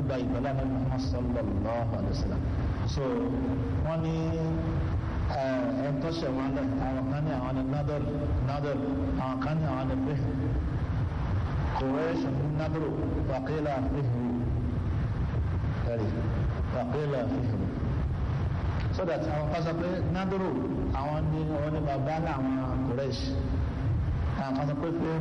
gba ìgbàlá ní Muhammad sallallahu alayhi wa sallam so wọ́n ní ẹn tó ṣe wọn lẹ àwọn kan ní àwọn ní nadal nadal àwọn kan ní àwọn ní fihr Quraysh ní nadal wàkìlà fihr ẹ̀rí wàkìlà fihr so that àwọn kan sọ pé nadal àwọn ní àwọn ní bàbá ní àwọn Quraysh àwọn kan sọ pé fihr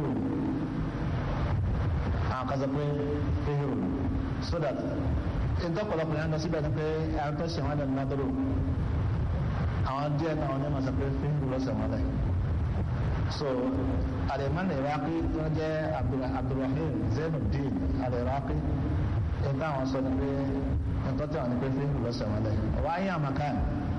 àwọn kan sọ pé fihr so that ìdọ́pọ̀lọpọ̀ yẹn lọ síbẹ̀ ni pé àwọn tó ṣe wọn lẹ nadal àwọn díẹ̀ náà ní màsà pé fíìmù lọ́sẹ̀ wọn lẹ̀ so alimán iraqi tó jẹ́ abdulrahim zainuddin al-iraqi ẹgbẹ́ àwọn sọ ni pé nǹkan tí àwọn ní pé fíìmù lọ́sẹ̀ wọn lẹ̀ wọ́n á yí àmàkàn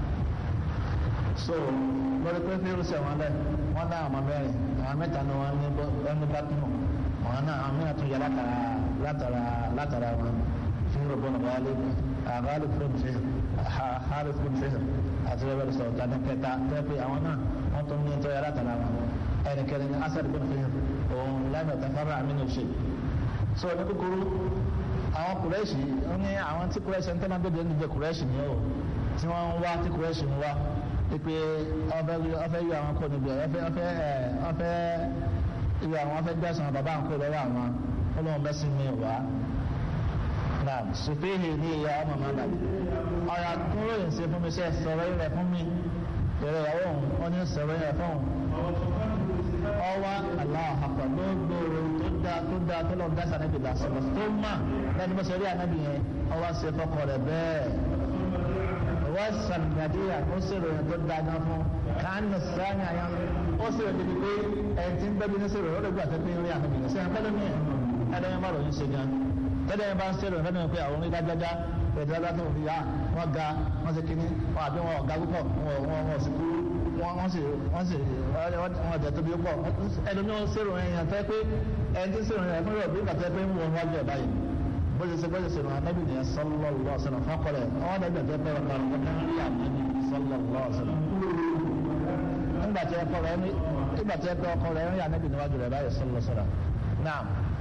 so lórí pé fíìmù lọ́sẹ̀ wọn lẹ̀ wọ́n dá àwọn mẹ́rin àwọn mẹ́ta ni wọ́n ní ẹnu bátínù wọn náà àwọn mẹ́ta tún yẹ látara látara látara wọn fíìmù bọ́nà wálé àgbálù fún fíìmù harith bin fihr àti rẹ̀ bẹ̀rẹ̀ sọ̀rọ̀ tani kẹta tẹ́pẹ́ àwọn náà wọ́n tún ní tọ́yà látara wọn ẹnì kẹrin ní asad bin fihr òun lẹ́nu tafara aminu ṣe. so ní kúkúrú àwọn kùrẹ́ṣì ó ní àwọn tí kùrẹ́ṣì ń tẹ́lá gbẹ̀dẹ̀ ní jẹ́ kùrẹ́ṣì ni ó tí wọ́n ń wá tí kùrẹ́ṣì ń wá pé ọfẹ́ yọ àwọn kò níbi ọfẹ́ ọfẹ́ ọfẹ́ yọ àwọn ọfẹ́ gbẹ̀sán bàbá àwọn kò lọ́wọ́ àwọn olóhùn bẹ́sìn mi wá naam sùfìhì ní ìyá ọmọ mọ́nà ọ̀yà kúrò yìí ṣe fún mi ṣe sọ̀rọ̀ yìí rẹ̀ fún mi èrè ìyàwó òun ó ní sọ̀rọ̀ yìí rẹ̀ fún òun ọwọ́ aláàpá gbogbo tó dáa tó dáa tó lọ dá sànẹ́bì lásìkò tó mà lẹ́nu bó ṣe rí ànábì yẹn ọwọ́ ṣe fọkọ rẹ̀ bẹ́ẹ̀ wọ́n sàmìnàdíyà ó ṣèrò yẹn tó dáa gan fún káàní sáyà yẹn ó ṣèrò débi pé ẹ̀ ti ń bẹ́bí ní ṣèrò ó lè gbà tó pé rí ànábì yẹn sẹ́yìn pẹ́lú mi ẹ̀ẹ́dẹ́yìn bá ròyìn ṣe gan tẹ́lẹ̀ yẹn bá ń ṣẹlẹ̀ fẹ́ẹ́ pé àwọn onídájájá pẹ̀lú ẹgbẹ́ tó fi yá wọ́n ga wọ́n ṣe kínní wọ́n àbí wọn ọ̀gá púpọ̀ wọ́n wọ́n sì kú wọ́n sì wọ́n sì wọ́n jẹ́ tóbi pọ̀ ẹni ní wọ́n ṣèrò ẹ̀yàn tẹ́ pé ẹni tí ṣèrò ẹ̀yàn fún ìrọ̀bí ìgbà tẹ́ pé ń wọ́n wájú ẹ̀ báyìí bó ṣe ṣe bó ṣe ṣe ràn ánábì nìyẹn sallallahu alaihi wasallam fákọ̀rẹ̀ àwọn ọ̀dọ́ ìgbà tẹ́ pé wọn kàrọ̀ wọn rí ànábì sallallahu alaihi wasallam nígbà tí ẹkọ rẹ nígbà tí ẹkọ ọkọ rẹ ń rí ànábì níwájú rẹ báyìí sallallahu alaihi wasallam náà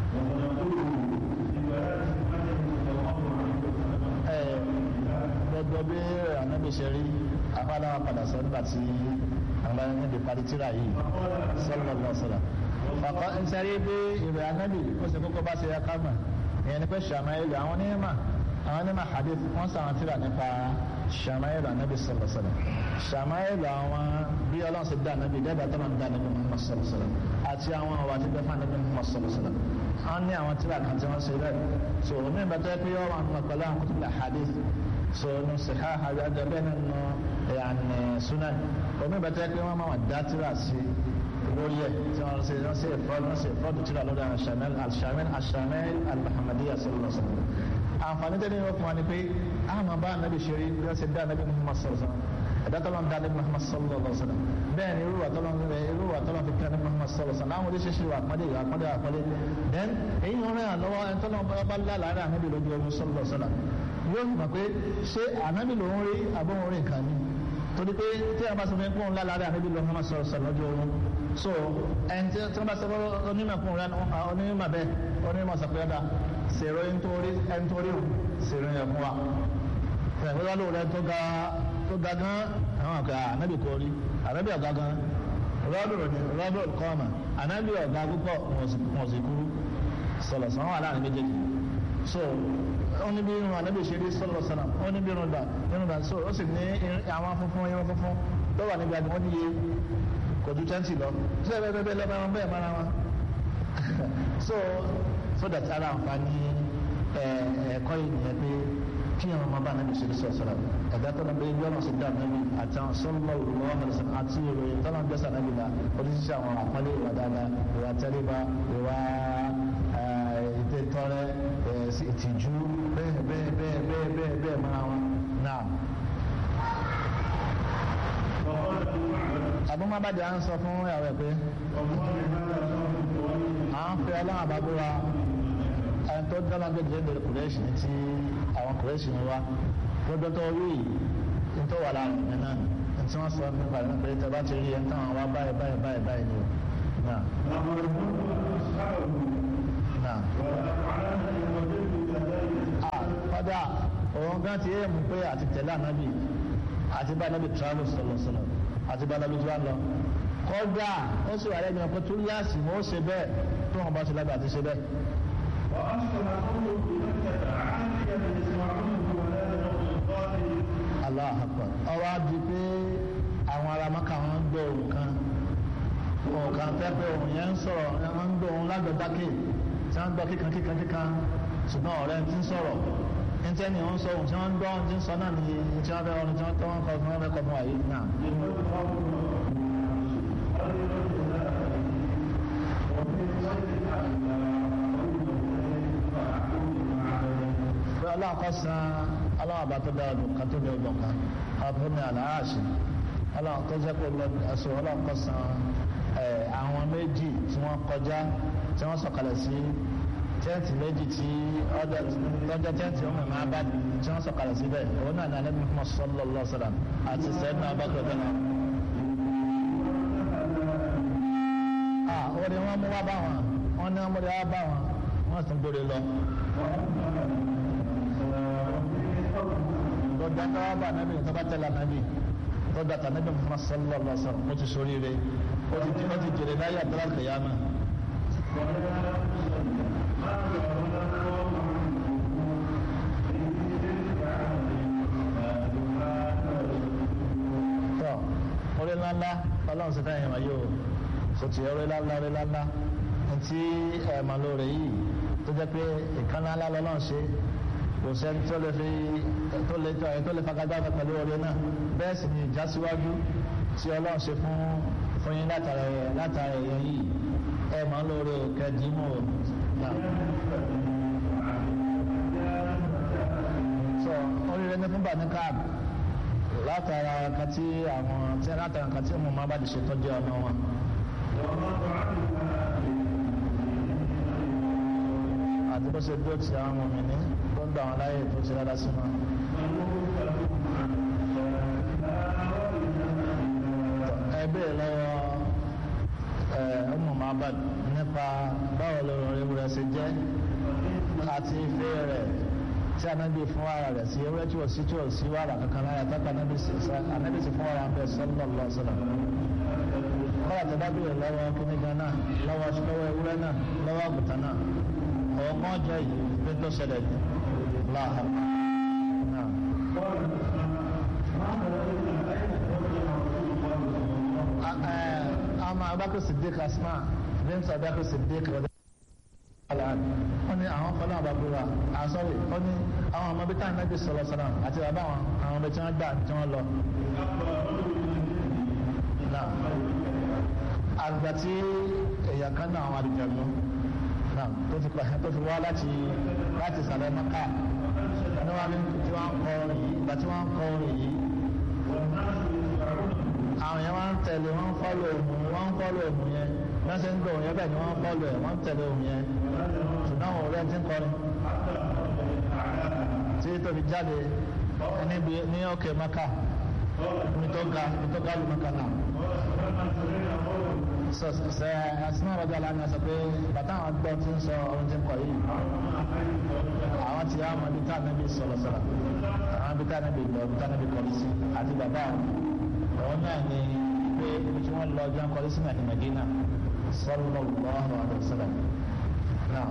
gbogbo bí ànábì ṣe rí afáláwà padà sọ nígbà tí àwọn níbi parí tíra yìí sọlọ lọ sọlọ fàkọ nsẹrí bí ìrẹ ànábì ó sì kókó bá ṣe yẹ ká mọ̀ ìyẹn ni pé ṣàmáìlì àwọn onímọ̀ àwọn onímọ̀ hadith wọ́n sọ àwọn tíra nípa ṣàmáìlì ànábì sọlọ sọlọ ṣàmáìlì àwọn bí ọlọ́run ṣe dá ànábì dẹ́gbà tó máa ń dá ànábì Muhammad sọlọ sọlọ àti àwọn ọ̀wà tí bẹ́ẹ̀ fún ànábì Muhammad sọlọ sọlọ wọ́n ní àwọn tíra kan tí wọ́n ṣe rẹ̀ so omi ìbàtẹ́ pé yọ wọn pẹ̀lú àwọn kutub hadith so nu siha hajjá bẹ́ẹ̀ nínú yanni sunan omi ìbàtẹ́ pé wọ́n máa wà dá tíra sí lórí ẹ̀ tí wọ́n ṣe wọ́n ṣe ìfọ́dù wọ́n ṣe ìfọ́dù tíra lórí àwọn shamil al-shamil al-shamil al-muhammadiyya sallallahu alaihi wasallam àǹfààní tẹ́lẹ̀ yóò fún wa ni pé àmà bá anabi ṣe rí bí wọ́n ṣe dá anabi muhammad sallallahu alaihi wasallam ẹ̀dá tọ́lọ́ ń dá anabi muhammad sallallahu alaihi wasallam bẹ́ẹ̀ ni irú wa tọ́lọ́ ń rẹ̀ irú wa tọ́lọ́ fi kí anabi muhammad sallallahu alaihi wasallam àwọn oníṣẹ́ṣẹ́ wa àpọ́nlé ìwà àpọ́nlé àpọ́nlé then èyí ń rìn àlọ́wọ́ ẹni tọ́lọ́ bá lálàárẹ̀ anabi lójú ọdún sallallahu alaihi wasallam yóò mọ̀ pé ṣé anabi lòún rí àbọ̀wọ̀n rí nǹkan ni torí pé tí a bá sọ fún ẹkún ńlá lára àníbi lọ fún ọmọ sọ̀rọ̀ lọ́jọ́ oorun so ẹni tí wọ́n bá sọ fún onímọ̀ kún rẹ onímọ̀ bẹ́ẹ̀ onímọ̀ sọ pé ọ̀dà ṣèrò ẹni tó rí ẹni tó rí o ṣèrò yẹn fún wa ẹ̀fọ́ wá lóore tó ga tó ga gan àwọn àgbà ànábì kò rí ànábì ọ̀gá gan rọ́bìrì ni rọ́bìrì kọ́ọ̀mà ànábì ọ̀gá púpọ̀ wọ́n sì kúrú sọ̀rọ̀ sọ̀rọ̀ wà láàrin méjèèjì so wọ́n ní bí irun ànábì ṣe rí sọ́lọ́ sọ́nà wọ́n ní bí irun dà irun dà so ó sì ní àwọn funfun irun funfun tó wà níbi àdìmọ́ níye kò ju twenty lọ ṣé bẹ́ẹ̀ bẹ́ẹ̀ lọ́ba wọn bẹ́ẹ̀ mara wọn so so that ara àǹfààní ẹ̀ẹ́kọ́ yìí nìyẹn pé kí àwọn ọmọ bá ànábì ṣe rí sọ́lọ́ sọ́nà ẹ̀dá tó lọ bẹ́ẹ̀ bí ọ̀nà sì dá ànábì àti àwọn sọ́lọ́ ìwọ́n àti ìròyìn tó lọ ń gbẹ́sà ànábì la oríṣiríṣi àwọn àpọ́nlé ìwà dáadáa ìwà tẹ́lẹ̀bá ìwà ìdè tọrẹ ìtìjú bẹ́ẹ̀ bẹ́ẹ̀ bẹ́ẹ̀ bẹ́ẹ̀ bẹ́ẹ̀ bẹ́ẹ̀ mara wọn náà. àbúmọ́ bá jẹ́ à ń sọ fún ìyàwó ẹ̀ pé à ń fẹ́ ọlọ́run àbábúra ẹni tó dáná gbèdé lórí kùrẹ́ṣì ní ti àwọn kùrẹ́ṣì ń wá gbogbo tó rí ní tó wà láàrin ẹ̀ náà ní tí wọ́n sọ nípa ẹ̀ pé tẹ bá ti rí ẹ̀ ń táwọn wá báyìí báyìí báyìí báyìí ni o náà. نعم kọ́dà òun gan ti yé mu pé àti tẹ̀lé ànábì àti bá ànábì travel sọ̀lọ̀ sọ̀lọ̀ àti bá ànábì tó wà lọ kọ́dà ó sì wà lẹ́nu ọ̀pẹ tó láàsì mọ́ ó ṣe bẹ́ẹ̀ tó wọn bá ṣe lábẹ́ àti ṣe bẹ́ẹ̀. Allahu Akbar ọwọ́ á di pé àwọn ará maka wọn ń gbọ́ ohun kan ohun kan tẹ́ pé ohun yẹn ń sọ̀rọ̀ wọn ń gbọ́ ohun lágbẹ̀dákè tí wọ́n ń gbọ́ kíkan kíkan kíkan ṣùgbọ́n ọ̀rẹ́ ti ń sọ̀rọ̀ níta ni wọ́n ń sọ ohun tí wọ́n ń gbọ́ ohun tí ń sọ náà ni tí wọ́n fẹ́ ọ̀run tí wọ́n tọ́ wọn kọ́ fún wọn fẹ́ kọ́ fún wa yìí náà. pé ọlọ́run kọ́ san ọlọ́run àbá tó dára dùn ká tó ní ọgbọ̀n kan ọdún ní àlàáṣì ọlọ́run tó jẹ́ pé ẹ̀sùn ọlọ́run kọ́ san àwọn méjì tí wọ́n kọjá tí wọ́n sọ̀kalẹ̀ sí tẹ́ǹtì méjì tí tọ́jọ́ tẹ́ǹtì ọmọ ìmọ̀ abá tí wọ́n sọ̀kalẹ̀ síbẹ̀ òun náà ní alẹ́ bí mo sọ́lọ́ lọ́ sọ́dà àti sẹ́dùn abákẹ́ bẹ́ẹ̀ náà. ó ní wọ́n mú wá bá wọn wọ́n ní wọ́n mú wá bá wọn wọ́n sì ń gbére lọ. lọ́dọ̀ tó wá bá nábì tó bá tẹ̀lé nábì tó dàtà nábì Muhammad sallallahu alaihi wasallam ó ti sórí rẹ̀ ó ti jèrè láyé àtàlà kìyàmá. tọ́ orí ńláńlá ọlọ́run sì fẹ́yìn wáyé o sọtì orí ńláńlá orí ńláńlá ntí ẹ̀ẹ̀mà lóore yìí tó jẹ́ pé ìkànnì ńlá lọ́lọ́run ṣe kò sẹ́ni tó lè fi tó lè tó ẹ̀ tó lè fagagbága pẹ̀lú orí náà bẹ́ẹ̀ sì ni ìjásíwájú tí ọlọ́run ṣe fún fún yín látara ẹ̀ látara ẹ̀yẹ yìí ẹ̀ẹ̀mà lóore kẹ́dìímù náà. sọ oríire ní fún bàní káàbù látara nǹkan tí àwọn tí látara nǹkan tí mo máa bá di ṣe tọ́jú ọmọ wọn. àti bó ṣe dúró ti àwọn ọmọ mi ní tó ń gbà wọn láyè tó ti rárá sí wọn. ẹ béèrè lọ́wọ́ ọmọ Muhammad nípa báwo lọ́rọ̀ ewúrẹ́ ṣe jẹ́ àti ìfẹ́ rẹ̀ tí anabi fún ara rẹ̀ sí ewúrẹ́ tí wọ́n sí tí wọ́n sí wàrà kankan láyà tó anabi sì anabi sì fún ara bẹ́ẹ̀ sallallahu alaihi wasallam. kọ́lá tó dábìrì lọ́wọ́ kíní gan náà lọ́wọ́ lọ́wọ́ ewúrẹ́ náà lọ́wọ́ àgùntàn náà ọ̀wọ́ kan jẹ́ yìí pé tó ṣẹlẹ̀ ní láàhà. ama abakar siddiq asma bint abakar siddiq rẹ̀ wọ́n ní àwọn fọlọ́ àbábúra àsọ̀rì wọ́n ní àwọn ọmọ bíi táwọn ẹbí sọ̀rọ̀ sọ̀rọ̀ àti bàbá àwọn àwọn ọmọ tí wọ́n gbà tí wọ́n lọ. àgbà tí èèyàn kan náà àwọn àdìjọ́nù náà tó ti pàṣẹ tó fi wá láti láti sàlẹ̀ maka ní wọ́n tí wọ́n ń kọ orin yìí ìgbà tí wọ́n ń kọ orin yìí àwọn yẹn wọ́n ń tẹ̀lé wọ́n ń fọ́lọ̀ òmù wọ́n ń fọ́lọ̀ òmù yẹn wọ́n ṣe ń gbọ́ òun yẹn bẹ́ẹ̀ ni wọ́n ń fọ́lọ̀ ẹ̀ wọ́n ń tẹ̀lé òun yẹn ṣùgbọ́n àwọn ọ̀rẹ́ ti ń kọrin tí tó fi jáde níbi ní òkè maka ní tó ga ní tó ga lu maka náà sọ sẹ asinà rọjò alámi sọ pé bàtà àwọn gbọ́ tí ń sọ ohun tí ń kọ yìí àwọn ti àwọn ibi tá níbi sọ̀rọ̀ sọ̀rọ̀ àwọn ibi tá níbi lọ ibi tá níbi kọrí sí àti bàbá àwọn náà ni pé ibi tí wọ́n lọ jẹun kọrí sí náà ní Medina sallallahu alaihi wasallam náà.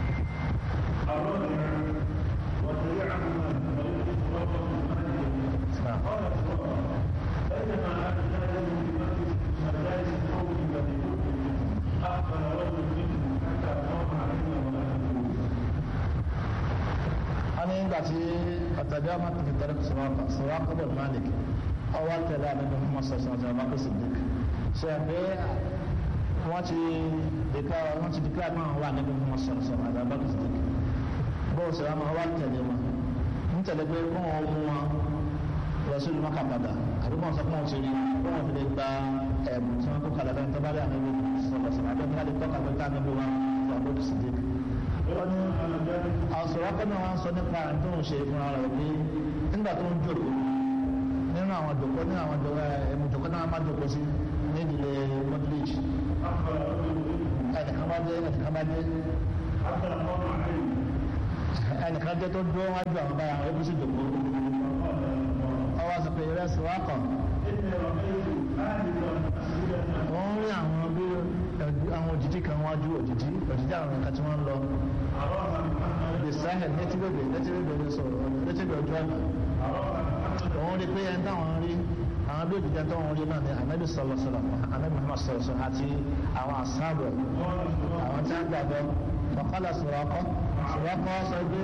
wọ́n ní nígbà tí ọ̀tàdé ọmọ tó fi tẹ̀lé sọ̀rọ̀ sọ̀rọ̀ akọ́bọ̀ malik ọwọ́ tẹ̀lé àdébẹ̀ fún mọ́sọ̀sọ̀ ọ̀tàdé ọmọ kò sì dìk ṣe é pé wọ́n ti dìkà wọ́n ti dìkà náà wà níbi fún mọ́sọ̀sọ̀ ọ̀tàdé ọmọ kò sì dìk bóò sọ̀rọ̀ àmọ́ ọwọ́ tẹ̀lé wọn ń tẹ̀lé pé kó wọn mú wọn lọ sí ìlúmọ̀ká padà àbí wọn sọ fún wọn ti rí kó wọn fi lè gba ẹ̀bùn tí wọn kó kalẹ̀ lẹ́nu tó bá rí àmì sọ̀rọ̀ sọ̀rọ̀ àbí wọn lè tọ́ka pé tá níbi wọn fún àbókù sí dìk wọ́n ní àsọ̀rọ̀ akọ́nà wọn sọ nípa àrùn tó ń ṣe fúnra rẹ̀ pé nígbà tó ń jókòó nínú àwọn jòkó nínú àwọn ẹ̀mú jòkó náà má jòkó sí ní ìdílé mọ́tíléèjì ẹnìkan bá dé ẹnìkan bá dé ẹnìkan jẹ́ tó dúró wájú àwọn báyà àwọn ebúsí dòkó ọwọ́ sọ pé ìrẹsì wá kàn wọ́n rí àwọn bí àwọn òjijì kan wájú òjijì òjijì àwọn nǹkan tí wọ́n ń lọ bisahel létí bèbè létí bèbè lè sọ̀rọ̀ létí bèbè ojú ọ̀nà òun rí pé ẹni táwọn rí àwọn bí òjijì táwọn rí náà ni anabi sọlọ sọlọ anabi muhammad sọlọ sọlọ àti àwọn asáàbọ̀ àwọn tí wọ́n gbàgbọ́ fọkànlá sọ̀rọ̀ ọkọ sọ̀rọ̀ ọkọ sọ pé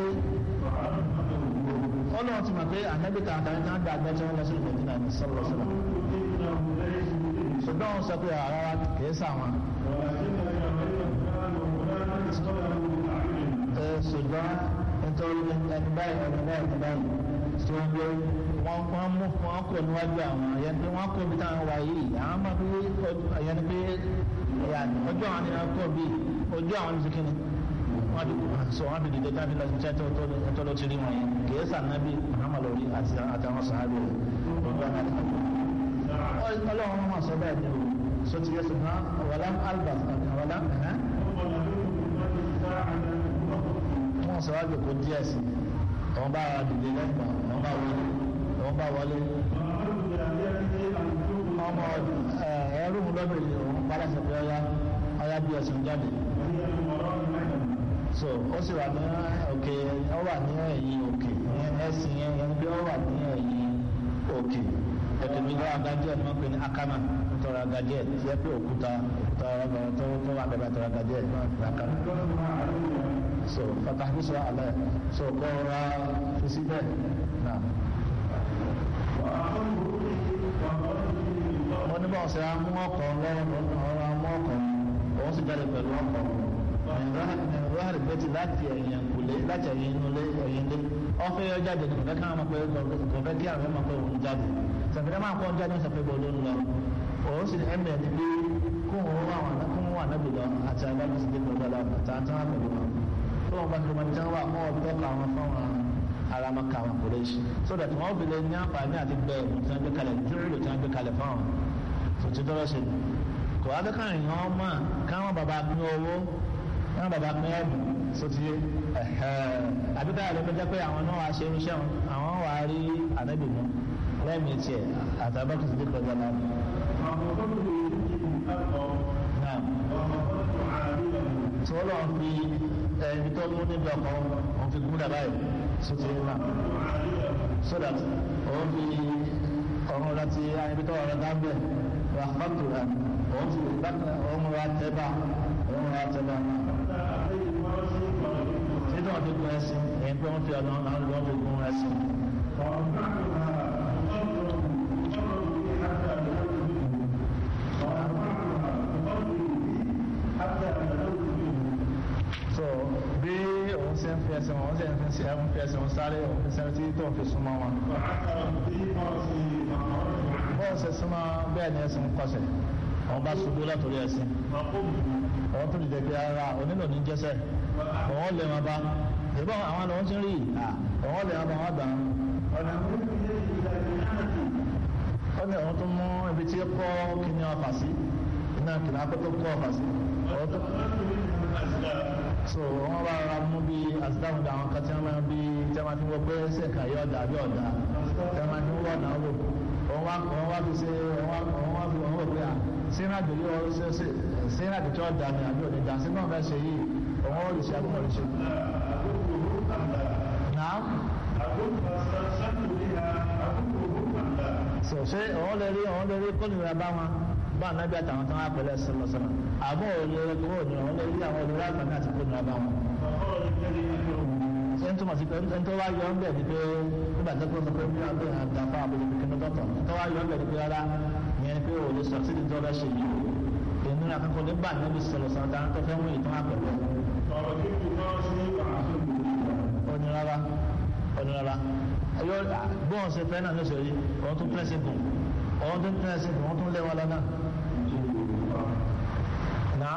ọlọ́run ti mọ̀ pé anabi kan àtàwọn tí wọ́n gbàgbọ́ tí wọ́n lọ sí ìmọ̀dínà ní sọlọ sọlọ ṣùgbọ́n wọn sọ pé àrárá kìí sàwọn ṣùgbọ́n nítorí ẹni báyìí ẹni báyìí ẹni báyìí tí wọ́n gbé wọ́n wọ́n mú wọ́n kò níwájú àwọn ẹ̀yẹn pé wọ́n kò bí táwọn wà yìí àwọn máa fi ẹ̀yẹn ni pé ojú àwọn ni wọ́n kò bí ojú àwọn ni sikini wọ́n fi so wọ́n fi dìde tábí lọ sí iṣẹ́ tó tó ló ti rí wọn yẹn kìí sànnábì muhammadu orí àti àtàwọn sàhábì rẹ̀ ojú àwọn ni ọlọ́run máa sọ bẹ́ẹ̀ ni o so ti yẹ sùn náà wàlá albert wàlá wọ́n sọ wájú kó díẹ̀ sí wọ́n bá ara dìde lẹ́gbà wọ́n bá wọlé wọ́n bá wọlé ọmọ ẹrú mu lọ́bìnrin òun padà sọ pé ọyá ọyá bí ẹsùn jáde so ó sì wà ní òkè ó wà ní ẹ̀yìn òkè ẹ̀sìn yẹn yẹn bí ó wà ní ẹ̀yìn òkè òkè mi lọ́wọ́ agajẹ́ ni wọ́n pè ní akama tọrọ agajẹ́ tí ẹ pé òkúta òkúta ọlọ́gbọ̀n tó tó wà bẹ̀rẹ̀ tọrọ agajẹ́ ni wọ́n pè ní akama so pàtàkì sọ alẹ́ so kọ́ ra fi síbẹ̀ náà. wọ́n ní báwọn ṣe amú ọkọ̀ lọ́wọ́ ọ̀rọ̀ amú ọkọ̀ òun sì jáde pẹ̀lú ọkọ̀ ìrọ̀hàrì bẹ́tì láti ẹ̀yìn kùlé láti ẹ̀yìn inú lé ẹ̀yìn lé ọ̀fẹ́ yọ jáde kò fẹ́ káwọn pé kò fẹ́ kí àwọn ọmọ pé òun jáde sàfẹ́rẹ́ máa kọ́ jáde ní sàfẹ́ bọ́ ló ń lọ òun sì ẹ̀mẹ̀ ní pé kó wọn wà wọn kó wọn wà nábì lọ àti agbábí sì dé pẹ̀lú ọlọ́run àti àwọn tí wọ́n pẹ̀lú wọn tó wọn bá fi wọn jẹun wà kọ́ ọ̀dọ́ ka wọn fún wọn ara ma ka wọn kúrẹ́ sí so that wọn fi lè ní àǹfààní àti gbẹ ẹ̀bùn tí wọ́n gbé kalẹ̀ dúró tí wọ́n gbé kalẹ̀ fún wọn tòtí tọ́lọ́ sí ni kò wá bẹ́ káàrin yàn án mọ̀ káwọn bàbá pín owó káwọn bàbá pín ẹ̀bùn sóti àbí káyọ̀ ló jẹ́ pé àwọn náà wá ṣe irúṣẹ́ wọn àwọn wà á rí ànábì mú lẹ́ẹ̀mí tiẹ̀ àtàbọ̀kì ti dé kọjá náà. tí wọ́n lọ́wọ́ fi ẹni tó mú níbi ọkọ̀ wọn fi gún dàbá yìí sóti náà so that òun fi ọ̀run láti ibi tó ọ̀rọ̀ dábẹ̀ wà fàtó rẹ̀ òun fi òun ra tẹ́bà òun ra tẹ́bà títí wọn fi gun ẹsìn èyí pé wọn fi ọ̀nà àwọn ọ̀nà wọn fi gun ẹsìn. so bí òun ṣe ń fi ẹsẹ̀ wọn ṣe ń fi ṣe ń fi ẹsẹ̀ wọn sáré òun fi sẹ́ni tí tó ń fi súnmọ́ wọn. bọ́ọ̀ ṣe súnmọ́ bẹ́ẹ̀ ni ẹsìn ń kọsẹ̀ òun bá ṣubú látòrí ẹsìn òun tó dìde pé ara onílò ní jẹ́sẹ̀ òun lè wọn bá ìbọn àwọn lòun ti rí òun lè wọn bá wọn gbà ó ní òun tó mú ibi tí kọ́ kíní ọfà sí iná kìnnà akó tó kọ́ ọfà sí so wọn bá ra mú bí asidáhùn àwọn kan tí wọn máa bí tí wọn máa fi wọ pé ṣèkà yọ ọdà bí ọdà tí wọn máa fi wọ ọdà wò wọn wá wọn wá fi ṣe wọn wá fi wọn wò pé à sínú àdúgbò yọ ṣe ṣe sínú àdúgbò ọdà ni àbí òní dà sínú ọmọ ẹsẹ yìí òun ò lè ṣe àbúrò lè ṣe. náà. so ṣé òun lè rí òun lè rí kólìíra bá wọn bá ànábì àtàwọn tó ń apẹlẹ sọlọsọlọ àbọ̀ òye kúrò ní àwọn olórí àwọn olórí àgbàdo àti kúrò ní abá wọn. ṣé ń túmọ̀ sí pé ń tó wá yọ ọ́ ń bẹ̀ ni pé nígbà tó kọ́ sọ pé bí abẹ́ àgbàfà àbúrò kékeré dọ́tọ̀ ń tó wá yọ ọ́ ń bẹ̀ ni pé rárá ìyẹn ni pé o lè sọ sí ìdí ọ̀rẹ́ ṣe yìí o ìnira kankan nígbà ànábì sọlọsọlọ dáná tó fẹ́ mú ìtàn àpẹlẹ. onírara onírara yọ bọ́ọ̀ ṣe fẹ́ náà lóṣèlú yìí òun tún pẹ́sì gùn òun tún pẹ́sì gùn òun tún lé wọn lọ́nà náà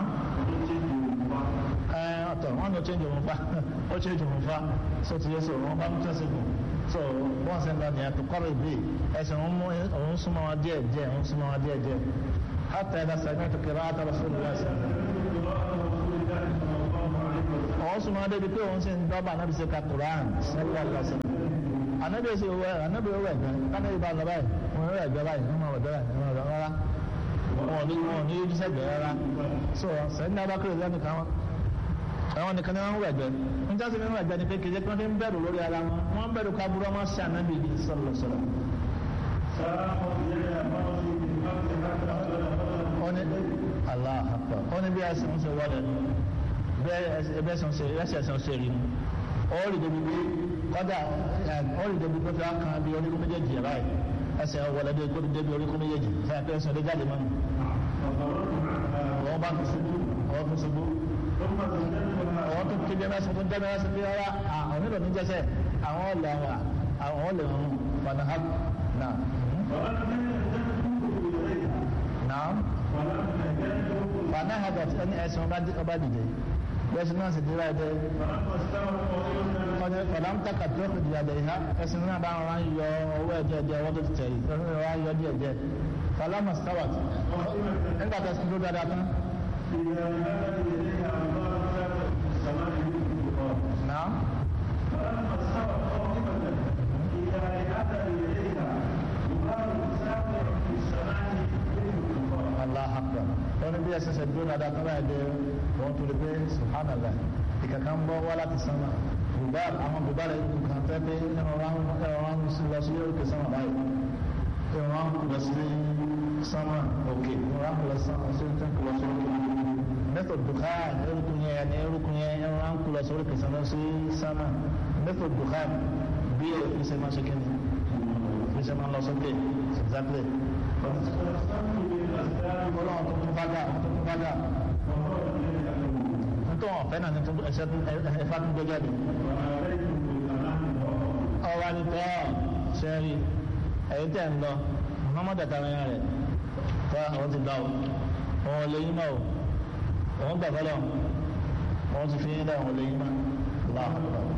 ẹ ọ̀tọ̀ wọn ló change òun fa ó change òun fa so ti yẹ so wọn bá ń tẹ̀sí gùn so wọn sì ń lọ nìyẹn tó kọ́rọ̀ ìbí ẹsẹ̀ òun mú òun súnmọ́ wọn díẹ̀ díẹ̀ òun súnmọ́ wọn díẹ̀ díẹ̀ hátà ẹ̀dá sẹ́gbẹ́ tó kẹrẹ́ hátà lọ fún ìlú ẹ̀sẹ̀. ó òun sùn máa débi pé òun sì ń dọ́gba anábì sí ka Quran sẹ́lẹ̀ lọ́sẹ̀ anábì sì wọ anábì wọ ẹ̀gbẹ́ kánábì bá lọ báyìí wọn rẹ̀ ẹ̀gbẹ́ báyìí wọn máa wọ̀ bẹ́ẹ̀ wọn rẹ̀ rárá wọn ò ní wọn ò ní yójú sẹ́gbẹ̀ẹ́ rárá so sẹ́yìn náà bá kéré lẹ́nu kan wọn àwọn nìkan ni wọn ń wọ ẹ̀gbẹ́ ń jásí mi ń wọ ẹ̀gbẹ́ ni pé kejì kan fi ń bẹ̀rù lórí ara wọn wọn ń bẹ̀rù kaburú ọmọ sí anábì sọ̀rọ̀ sọ̀rọ̀ wọ́n ní aláàpá wọ́n ní bí ẹsẹ̀ ń ṣe wọlé bẹ́ẹ̀ ẹsẹ̀ ń ṣe ẹsẹ̀ ń ṣe rí mu ó rí débi bí kọ́dà ó rí débi pé fi kan bí oríkún méjèèjì yẹn báyìí ẹsẹ̀ wọlé débi kó débi oríkún méjèèjì fẹ́ẹ́ pé ẹsẹ̀ lé jáde mọ́nu. wọ́n bá fi ṣubú wọ́n fi ṣubú wọ́n tún kí jẹ́mẹ́sì tún jẹ́mẹ́sì bí rárá àwọn onílò ní jẹ́sẹ̀ àwọn ọ̀lẹ̀ àwọn ọ̀lẹ̀ wọn fanahab náà. Naam. Fanahadat ẹni ẹsẹ̀ ọba dìde. Bẹ́sẹ̀ náà sì dira ẹ̀dẹ́. Fọdàm taka tó kù dìde ẹ̀dẹ́ ìhá. Ẹsẹ̀ náà bá wọn yọ owó ẹ̀jẹ̀ ẹ̀jẹ̀ ọwọ́ tó ti tẹ̀ yìí. Ẹsẹ̀ náà wọ́n yọ díẹ̀ díẹ̀. Fọlámà stawat. Nígbà tó ti dúró dáadáa tán. Naam. Allah akbar wọ́n bí ẹsẹ̀ ṣe dúró dáadáa tán láì dé wọ́n tó lè pé subhanallah ìkàkàn bọ́ wá láti sánmà bùbá àwọn bùbá rẹ̀ nǹkan tẹ́ pé ẹran wọn lọ sí òkè sánmà báyìí ẹran wọn lọ sí sánmà òkè ẹran wọn lọ sí òkè lọ sí òkè mẹ́tò dùkán erukun yẹn ní erukun yẹn ẹran wọn lọ sí òkè sánmà sí sánmà mẹ́tò dùkán bí ẹsẹ̀ máa ṣe kí ni ẹsẹ̀ máa lọ sókè exactly ọlọ́run tó tún bá dà tó tún bá dà nítorí wọn fẹ́ náà ní ẹsẹ̀ ẹ̀fà tó gbé jáde. ọwọ́ ni tọ́ sẹ́rí ẹ̀yìn tẹ̀ ń lọ mọ́mọ́ dàtà rẹ̀ rẹ̀ tọ́ àwọn ti gbà ó òun lè yín mọ́ o òun gbà fọlọ́ òun ti fi yín dá òun lè yín mọ́ lọ́wọ́.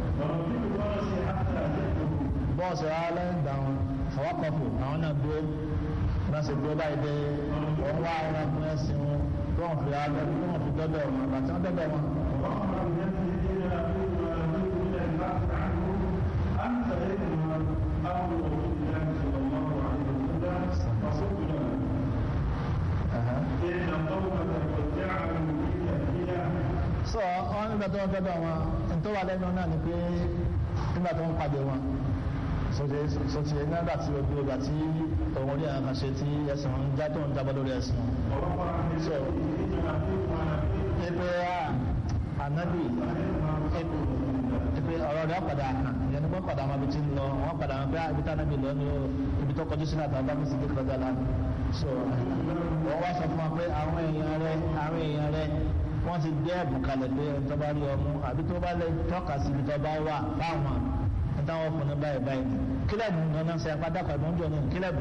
bọ́ọ̀sì rárá lẹ́yìn gbà wọn fọwọ́kọ̀fù àwọn náà dúró náà ṣe dúró báyìí dé wọ́n wá ara fún ẹ̀sìn wọn tó wọ́n fi ara tó wọ́n fi dọ́dọ̀ wọn àti wọ́n dọ́dọ̀ wọn. sọ wọn nígbà tó wọn dọ́dọ̀ wọn nítorí wà lẹ́nu náà ni pé nígbà tó ń pàdé wọn sọtì sọtì nígbà tí o dúró gbà tí òun orí àwọn kan ṣe tí ẹsìn wọn já tó ń jábọ́ lórí ẹsìn wọn. so epe a anabi epe ọ̀rọ̀ rẹ̀ padà hàn ìyẹn ní wọ́n padà wọn bí ti ń lọ wọ́n padà wọn pé ibi tí anabi lọ ní ibi tó kọjú sínú àtàwọn bámi sì dékọ̀ dá lánàá so wọ́n wá sọ fún wa pé àwọn èèyàn rẹ̀ àwọn èèyàn rẹ̀ wọ́n ti gbé ẹ̀bùn kalẹ̀ pé ẹni tó bá rí ọmú àbí tó bá lè tọ́ka sí ibi tó bá wà fáwọn táwọn fún ní báyìí báyìí kílẹ̀bù nana ṣe apádà pàdé oúnjẹ ní kílẹ̀bù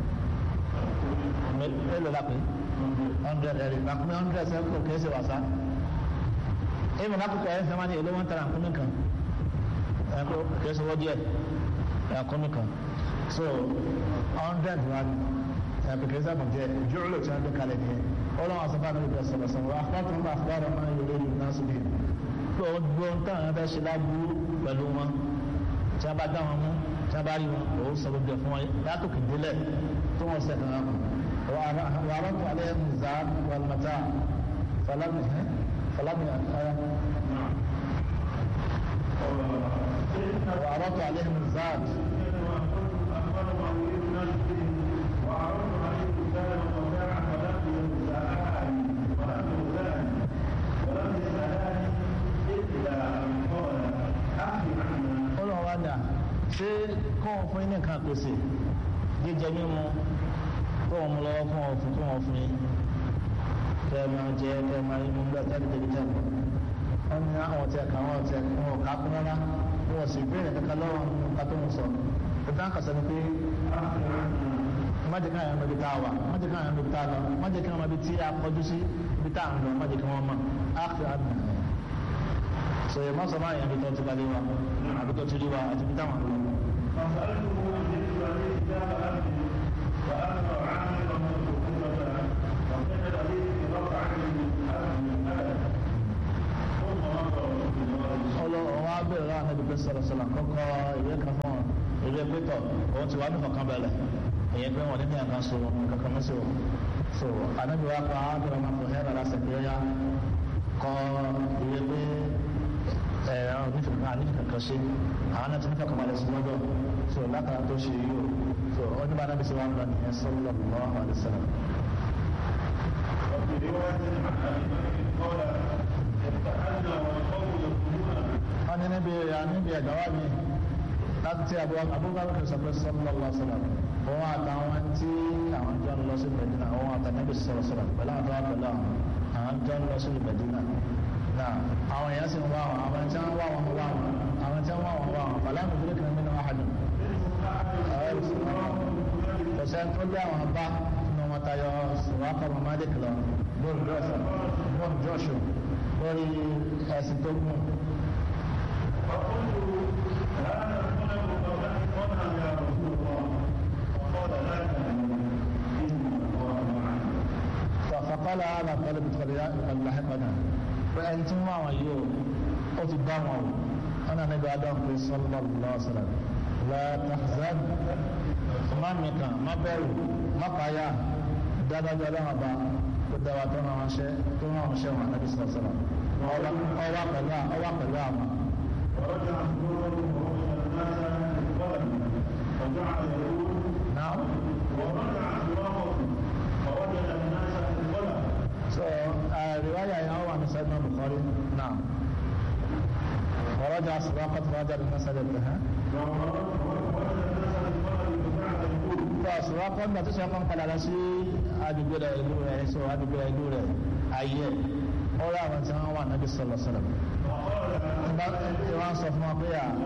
mélòó la pé hundred ẹ̀rí nàkúnmí hundred ṣe kò kéésì wàsá èèmù lákòókò ẹ̀ ń sẹ́wọ́n ní èlé wọn tara nkúnmí kan ẹ̀kọ́ kéésì wọ́n díẹ̀ nkúnmí kan so hundred wa ẹ̀kọ́ kéésì àbùjẹ jùlọ tí wọ́n gbé kalẹ̀ nìyẹn ọlọ́run àṣàbà náà lè sọ̀rọ̀ sọ̀rọ̀ àkọ́tù nípa àfúbárò máa ń yọrọ ìlú náà síbi gbogbo nǹkan àwọn ẹ̀fẹ́ ṣe láburú pẹ̀lú wọn tí a bá dá wọn mú tí a bá rí wọn òun sọ gbogbo fún wọn látòkè délẹ̀ tó wọn sẹkàn án wà á tó alẹ́ nìza wàlùmọ̀tà falami falami aya wà á tó alẹ́ nìza. ọlọ́wọ́ dà ṣé kọ́ fún yín nìkan pèsè jíjẹ mímu kó wọn mú lọ́wọ́ fún wọn fún kó wọn fún yín kẹ́ ẹ máa jẹ kẹ́ ẹ máa yín mú gbà jáde débi jáde wọ́n ní àwọn ọ̀tí ẹ̀ka àwọn ọ̀tí ẹ̀ka wọn ò ká kún rárá wọn ò sì béèrè kankan lọ́wọ́ nǹka tó ń sọ ìtàn kàṣẹ ni pé má jẹ́ káyọ̀ ọmọ ibi tá a wà má jẹ́ káyọ̀ ọmọ ibi tá a lọ má jẹ́ káyọ̀ ọmọ ibi tí a kọjú sí ibi tá a ń lọ má jẹ́ kí wọ́n mọ̀ áàfin àdùn so yẹ má sọ máa yẹn bí tó ti balẹ̀ wa àbí tó ti rí wa àti bí táwọn lọ. wá bẹ̀rẹ̀ láwọn ẹbí pé sọ̀rọ̀ sọ̀rọ̀ kọ́kọ́ ìwé kan fún wọn ìwé pétọ̀ òun ti wá ní kankan bẹ̀rẹ̀ èyí pé wọn nínú ẹ̀ka so kankan mọ́ sí o so anabi wa pa ábẹ̀rẹ̀ máa fọ hẹ́rẹ́ lásẹ̀ pé ó yá kọ ìwé pé ẹ àwọn onífẹ̀ kan ànífẹ̀ kankan ṣe àwọn náà ti nífẹ̀ kan balẹ̀ sí lọ́dọ̀ so látara tó ṣe yìí o so ọdún bá nábì sí wa ń lọ nìyẹn sallallahu alaihi wasallam. وفي رواية عن أبي قال ابتعدنا والقوم يقولون wọ́n ní níbi níbi ẹ̀gbọ́n mi láti tí abúgbàbí sọ pé sallallahu alaihi wasallam òun àtàwọn tí àwọn jọ ń lọ sí Medina òun àtànẹ́bí sọ̀rọ̀ sọ̀rọ̀ pẹ̀lú àwọn tó wà pẹ̀lú àwọn àwọn jọ ń lọ sí Medina náà àwọn èèyàn sì ń wá wọn àwọn tí wọ́n wá wọn wá wọn àwọn tí wọ́n wá wọn wá wọn pẹ̀lú àwọn ìdílé kan nínú àhàdùn kò sẹ́ni tó lé àwọn bá nínú wọn tayọ sọ̀rọ̀ akọ̀rọ̀ mádé kìlọ̀ bóun jọ́sọ̀ bóun jọ́sọ̀ lórí ẹ̀sìn tó gùn فقلت لا نكون متفقنا يا رسول الله فقال لا تهنوا إن الله معنا فقال هذا قال بتخليا قد لحقنا فأنتم ما ويو أو تداموا أنا نبي آدم في صلى الله عليه وسلم لا تحزن ما مكا ما بيرو ما قايا دادا دادا ما با كدوا تونا ماشي تونا ماشي مع النبي صلى الله عليه وسلم أوا أوا قلا أوا قلا ما ورجع سرورا ووجد الناس بالقلم وجعل يقول نعم ورجع سرورا ووجد الناس بالقلم so uh, رواية هنا هو عن سيدنا البخاري نعم ورجع سراقة رجع بالمسألة انتهى tó sùrọ́kọ́ nígbà tó ṣe ọkọ̀ ń padà lọ sí àdúgbò rẹ̀ ìlú rẹ̀ so àdúgbò rẹ̀ ìlú rẹ̀ ayé ó rí àwọn tí wọ́n wà nábì sọ̀lọ̀ sọ̀lọ̀ nígbà tí wọ́n sọ fún wọn pé à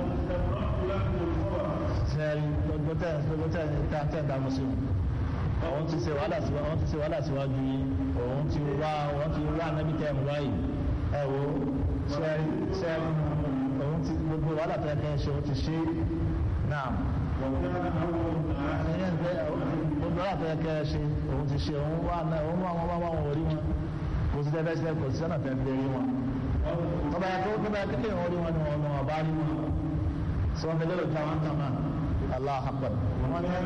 ṣe gbogbo tẹ̀ gbogbo tẹ̀ tẹ̀ tẹ̀ dàmú sí òun ti ṣe wàhálà sí òun ti ṣe wàhálà síwájú yìí òun ti wá òun ti wá nábì tẹ̀ mú wáyé ẹ wo ṣe ṣe òun ti gbogbo wàhálà tẹ̀ kẹ́ ṣe òun ti ṣe náà ẹ̀yẹ́ ǹjẹ́ gbogbo àti ẹ̀kẹ́ ṣe òun ti ṣe òun wà náà òun wà wọn wá wọn orí wọn kò sí tẹ́fẹ́ sílẹ̀ kò sí sọ́nà tẹ́ fi rí wọn. tọ́ba yẹ kó tọ́ba yẹ kékeré wọn rí wọn ni wọn lọ́wọ́ bá rí wọn. sọ wọn lérò tí àwọn kan náà allah akbar. wọn ní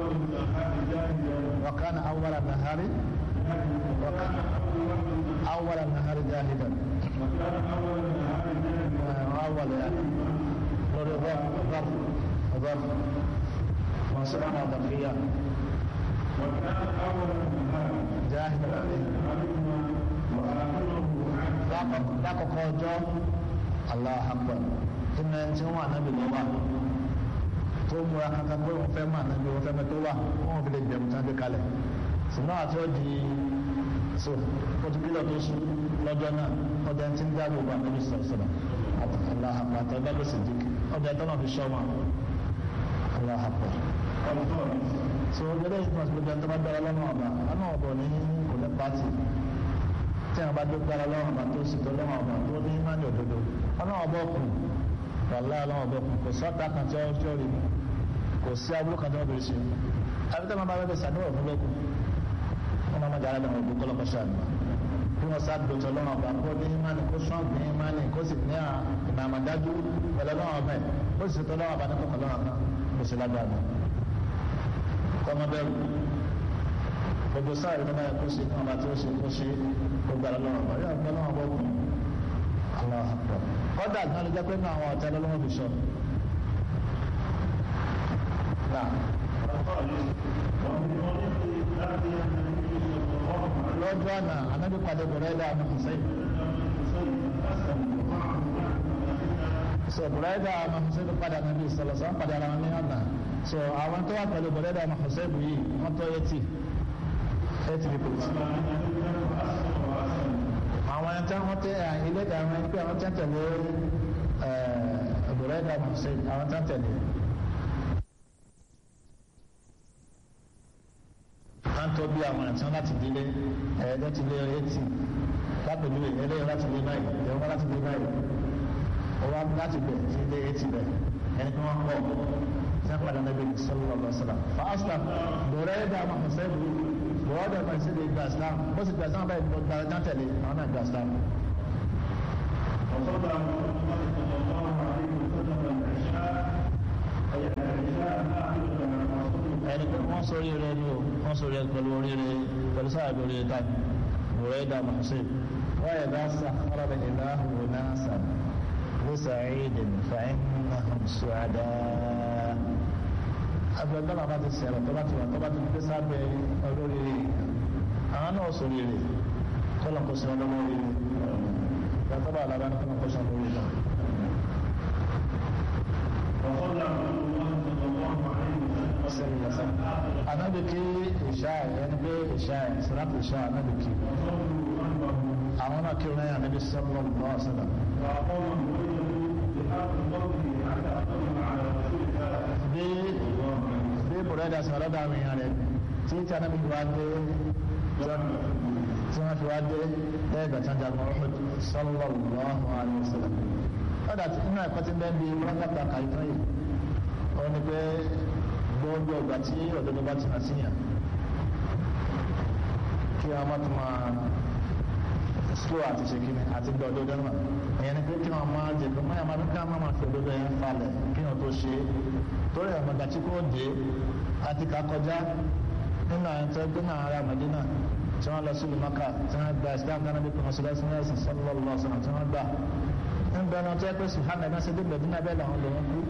wakana awwala nahari awwala nahari jahidan. awwala yani lórí rọ́ọ̀fù rọ́ọ̀fù. وسبحان ذكيا جاهد lákòókò ọjọ́ allah akbar ìmọ̀ ẹni tí wọ́n wà nábì lọ́wọ́ tó múra kankan pé wọ́n fẹ́ mọ̀ nábì wọ́n fẹ́ mọ̀ tó wà wọ́n fi lè gbẹ̀mú tán gbé kalẹ̀ ṣùgbọ́n àti ó di so pọtukílọ̀ tó sùn lọ́jọ́ náà ọdẹ tí ń dá gbogbo ànábì sọ̀rọ̀ àti allah akbar àti ọgbà gbèsè dìk ọdẹ tó náà fi ṣọ́ wọn allah akbar so gẹ́gẹ́ bí wọ́n ti gbogbo ẹni tó bá dára lọ́nà ọba lọ́nà ọba ní kò ní pàtì tí àwọn bá dé dára lọ́nà ọba tó sì tó lọ́nà ọba tó ní má ní òdodo lọ́nà ọba ọkùn wàlá lọ́nà ọba ọkùn kò sọ́ta kan tí wọ́n tí wọ́n rí mi kò sí abúlé kan tí wọ́n bèrè ṣe àbí tẹ́ máa bá bẹ́ẹ̀ sàdúrà fún lókun wọ́n máa má dára lọ́nà ọba kọ́ lọ́kọ́ ṣáà bí wọ́n sáà dòtò lọ́nà ọba kó ní ìmánì kó sọ́ọ̀n ní ìmánì kó sì ní ìmàmàdájú pẹ̀lú lọ́nà ọba ẹ̀ kó sì tó lọ́nà ọba ní kọ̀ọ̀kan lọ́nà kan kó sì lágbára kọ́mọ bẹ́ẹ̀ gbogbo sáà ìdílé báyìí kó ṣe kí wọn bá tí ó ṣe kó ṣe gbogbo àlọ́ lọ́wọ́ bàrí àgbẹ̀ lọ́wọ́ bọ́ kù Allahu Akbar kọ́dà gan ló jẹ́ pé ní àwọn ọ̀tẹ́ lọ́wọ́ fi sọ. lọ́jọ́ àná anábì padà bọ̀rẹ́ dà ní Hussein. so bọ̀rẹ́ dà ní Hussein padà nàbí sọlọ́sọ́ padà ara wọn ní ọ̀nà so àwọn tó wà pẹ̀lú bọ̀rẹ́ dà ní Hussein yìí wọ́n tó eighty eighty people àwọn ẹni tí wọ́n tẹ ilé ìdáwọn ẹni pé àwọn tí wọ́n tẹ̀lé ọ̀bùrẹ́ ìdáwọn ṣe àwọn tí wọ́n tẹ̀lé. wọ́n tó bí àwọn ẹ̀tí láti délé ẹ̀ẹ́dẹ́ ti lé eighty lápẹ̀lú ẹ̀ẹ́dẹ́ láti lé báyìí ẹ̀ẹ́dẹ́ láti lé báyìí ọwọ́ láti bẹ̀ sí lé eighty bẹ̀ ẹni tí wọ́n pọ̀ sẹ́ padà nàbí sallallahu alaihi wasallam fàásùlà bọ̀rẹ́ ìdáwọn ṣe bọ́ọ̀dọ̀ kan sí lè gba islam bó sì gba islam báyìí lọ gba ẹja tẹ̀lé àwọn náà gba islam. وصلى محمد صلى الله عليه ẹni pé wọ́n sọ oríire ni o wọ́n sọ oríire pẹ̀lú oríire pẹ̀lú sáà bí oríire táì bùrẹ́ dà mọ̀ọ́sẹ̀ wọ́n yẹ bá sàkárà bẹ̀ ìlà òun náà sàn لسعيد فإنهم سعداء agbẹgbẹ́ náà bá ti sẹ̀rọ̀ tó bá ti wà tó bá ti gbé sábẹ́ olórí àwọn náà sọ rere kọ́lọ̀ kó sí ọlọ́wọ́ rere yàtọ̀ bá alábá ní kọ́lọ̀ kó sí ọlọ́wọ́ rere. Anabi kí ìṣá ẹ̀ ẹni pé ìṣá ẹ̀ sàrátì ìṣá anabi kí. Àwọn náà kí ọ̀nà yà níbi sọ́lọ́ lọ́wọ́ sọ́lá. Bí bí bùrẹ́dà sọ̀rọ̀ dà mí yàn rẹ̀ tí tí anabi wá dé tí wọ́n fi wá dé lẹ́ẹ̀gbẹ̀ tí wọ́n jagun ọ̀hún sọ́lọ́ lọ́wọ́ àlẹ́ sọ́lá. Ọ̀dà inú ẹ̀kọ́ ti bẹ́ẹ̀ bí wọ́n kàtà kàìtọ́ yìí. Ó ní pé gbogbo ọgbà tí òdodo bá ti hàn síyàn kí a má tún máa slow àti ṣe kíni àti gbọ́ òdodo náà ìyẹn ni pé kí wọ́n máa jẹ pé máyà máa ní ká má máa fi òdodo yẹn falẹ̀ kí wọ́n tó ṣe é torí àwọn ọ̀gá tí kò dé àti ká kọjá nínú àwọn tó gbé náà ara Mẹ́dínà tí wọ́n lọ sí ìlú Maka tí wọ́n gba Islam náà níbi kan sílẹ̀ sí ẹ̀sìn sallallahu alaihi wasallam tí wọ́n gbà ń bẹ náà tó yẹ pé sùhánà ẹ̀ náà ṣe dé Mẹ́dínà bẹ́ẹ̀ làwọn lòun kú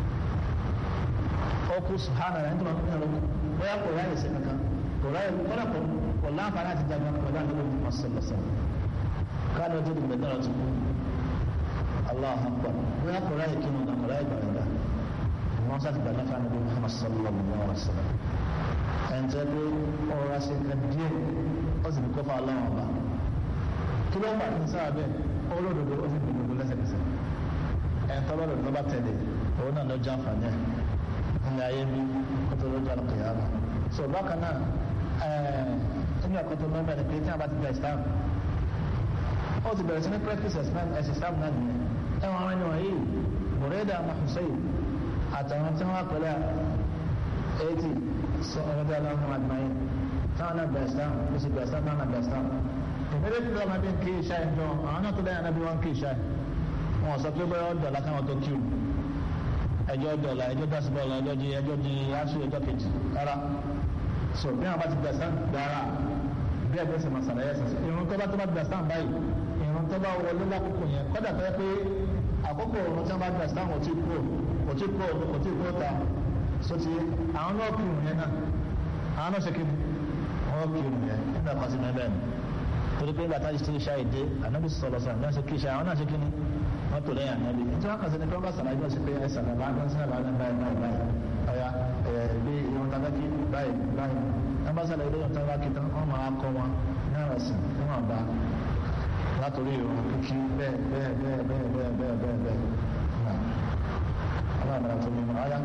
ọkù sùhánà rẹ̀ nítorí wọn kúrò bóyá kò ráyè sí kankan kò ráyè kọ́lá kò kò láǹfààní àti jagun pẹ̀lú àdúgbò ní mọ̀sálásá káàdì ọjọ́ ìgbẹ́ náà ti kú Allahu Akbar bóyá kò ráyè kí wọn kò ráyè gbàgbà wọn sá ti gbà náà fáwọn ọdún Muhammad sallallahu alaihi wa sallam ẹn tẹ́ pé ọ̀rọ̀ ṣe nǹkan díẹ̀ ó sì ní kó fa aláwọ̀ ọba kí ló fà ní sáà bẹ́ẹ̀ olódodo ó sì ní gbogbo lẹ́sẹ̀kẹsẹ̀ ẹ̀ tọ́lọ́dọ̀ tó bá tẹ̀lé òun náà lọ jẹ́ àǹfààní ẹ̀ ní ayé bí kótó lójú àlùkìyàmà so bákan náà ẹni àkótó mẹ́bẹ̀ẹ́ ni pé tí a bá ti gba islam ó ti bẹ̀rẹ̀ sí ní practice ẹ̀sìn islam náà nìyẹn ẹ̀wọ̀n àwọn ènìyàn yìí bùrẹ́dà mahusayi àtàwọn tí wọ́n pẹ̀lẹ́ eighty sọ ọ̀rẹ́dà aláwọ̀ àdìmáyé táwọn náà gba islam ó sì gba islam náà gba islam ìbéèrè tí lọ́ọ́ máa bí ń kí ìṣá ìjọ àwọn náà tó dáyà náà bí wọ́n ń kí ìṣá wọn sọ pé bóyá ọ̀dọ̀ lákàwọn tó kí o ẹjọ́ dọ̀là ẹjọ́ dásìbọ̀là ẹjọ́ di ẹjọ́ di aṣọ ẹjọ́ kejì rárá so bí wọn bá ti gbẹ̀sán gbára bí ẹgbẹ́ sì máa ṣàlàyé ẹ̀sìn irun tó bá tó bá gbẹ̀sán báyìí irun tó bá wọlé lákòókò yẹn kọ́dà tó yẹ pé àkókò irun tí wọ́n bá gbẹ̀sán kò tí kú kò tí kú kò tí kú ta so ti àwọn náà kí irun yẹn náà àwọn náà ṣe kí ni wọ́n kí irun yẹn nígbà kan sí mẹ́bẹ́ẹ̀ ni torí pé bàtà ìṣe iṣẹ́ ìdè ànábì sọ̀rọ̀ sọ̀rọ̀ ní wọ́n ṣe kí iṣẹ́ àwọn náà ṣe kí ni wọ́n tò lẹ́yìn ànábì tí wọ́n kàn sí ni pé wọ́n bá sàlàyé bọ́ sí pé ẹ sàlàyé bá ń sàlàyé bá ń báyìí báyìí báyìí ọ̀yà ẹ̀ bí irun tàbí kí báyìí báyìí wọ́n bá sàlàyé lóyún tàbí kí tán wọ́n máa kọ́ wọn ní ọ̀rọ̀ sí ní wọ́n bá látòrí ìrun kíkí bẹ́ẹ̀ bẹ́ẹ̀ bẹ́ẹ̀ bẹ́ẹ̀ bẹ́ẹ̀ bẹ́ẹ̀ bẹ́ẹ̀ bẹ́ẹ̀ náà ọlọ́run àti mímọ́ ayá.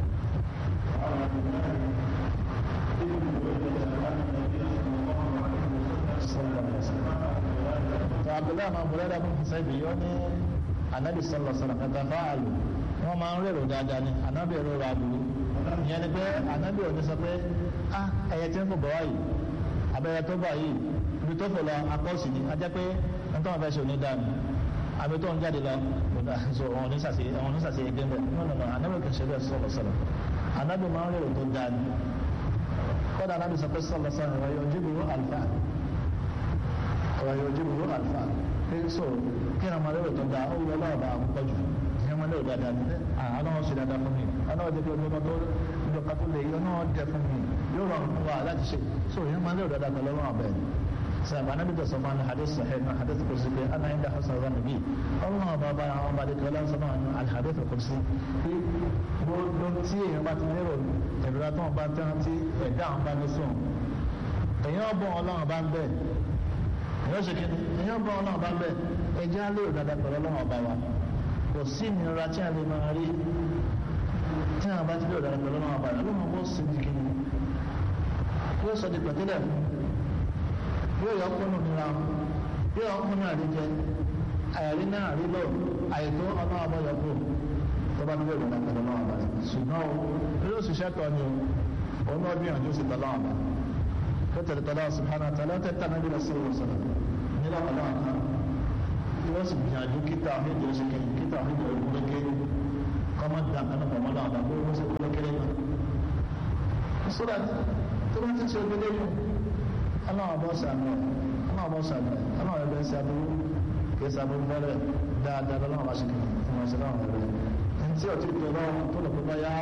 abdullahi ma bọ̀rẹ́dà fún fúnṣẹ́bì yọ ní anabi sọlọ sọlọ kẹta fáàlù wọn máa ń rèrò dáadáa ní anabi rèrò àbúrú ìyẹn ni pé anabi ò ní sọ pé ah ẹyẹ tí ń fò bọ̀ wáyìí abẹ́rẹ́ tó bọ̀ yìí ibi tó fò lọ akọ́sì ni a jẹ́ pé nítorí wọn fẹ́ ṣe onídàáni àbí tó ń jáde lọ kódà so wọn ò ní sàṣe wọn ò ní sàṣe ẹgbẹ́ bẹ́ẹ̀ no no no anabi kì í ṣe bẹ́ẹ̀ sọlọ sọlọ anabi máa ń rèrò tó dáani kódà anabi sọ pé sọlọ sọlọ wọ́n yóò jíbu àlùfáà ọ̀rọ̀ yóò jí gbogbo àlùfáà pé so kí ni ọmọdé rẹ̀ tó da ó wọ ọlọ́ọ̀bà àkọ́kọ́ jù ní ọmọdé rẹ̀ dáadáa ní ọlọ́wọ́ ṣe dáadáa fún mi ọlọ́wọ́ jẹ́ pé ọjọ́ kan tó ọjọ́ kan tó lè yọ náà dẹ fún mi yóò rọrùn fún wa láti ṣe so ní ọmọdé rẹ̀ dáadáa pẹ̀lú ọlọ́wọ́ bẹ́ẹ̀ sàbà náà bí tó sọfún àná hadith sahih náà hadith kò sí pé ana yín dá hasan rán níbí ọlọ́wọ́ bá bá àwọn ọba adékọ́ lọ́wọ́ sọ́nà àwọn alhadith kò sí pé gbogbo tí èèyàn bá ti ní èrò ìrora tó wọn bá tán tí ẹ̀dá àwọn bá ní sùn èèyàn ọgbọ́n ọlọ́wọ́ bá ń bẹ́ẹ̀ yóò ṣe kíni èèyàn bá ọlọ́run bá bẹ̀ ẹja lérò dáadáa pẹ̀lú ọlọ́run ọba wa kò sí ìnira tí a lè máa rí tí a bá ti lérò dáadáa pẹ̀lú ọlọ́run ọba rẹ̀ ọlọ́run bó sì di kíni yóò sọ di pẹ̀tẹ́lẹ̀ yóò yọ ọkùnrin òmìnira yóò yọ ọkùnrin àríjẹ àyàrí náà rí lọ àìtó ọlọ́run ọba yọ kó tó bá lérò dáadáa pẹ̀lú ọlọ́run ọba rẹ̀ ṣùgbọ́n o yóò ṣiṣẹ́ tọ́ ni o òun náà gbìyànjú sí tọ́lọ́run ọba kótó tọ́lá subhanahu wa ta'ala tẹ́tà náà bí lọ́sí ìwòsàn sọ̀rọ̀ nílò ọ̀nà àná tí wọ́n sì gbìyànjú kíta àhíjọ ṣe kí kíta àhíjọ ìgbólékè kọ́mọ́ dà kánú pọ̀mọ́ náà dà bóyá wọ́n ṣe kólékéré náà sódà tó bá ti ṣe gbélé yìí ọlọ́run ọbọ̀ sàmì ẹ̀ ọlọ́run ọbọ̀ sàmì ẹ̀ ọlọ́run ẹgbẹ́ sí aburú kì í sàbúrú bẹ́rẹ̀ dáadáa lọ́wọ́ bá ṣe kí wọ́n ṣe láwọn ẹgbẹ́ ẹni tí ọtí tó lọ́wọ́ tó lọ pípa yá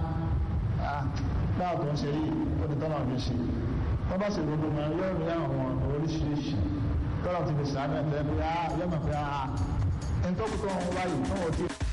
báwo tó ń ṣe yìí ó ti tọ́lọ̀ fi ṣe wọ́n bá sì gbogbo mọ́ yóò rí àwọn ọ̀nà oríṣiríṣi tọ́lọ̀ ti fi sàánú ẹ̀ tẹ́ pé yá yọ́mọ̀ pé ẹni tó kú tó ń wáyé tó wọ́n ti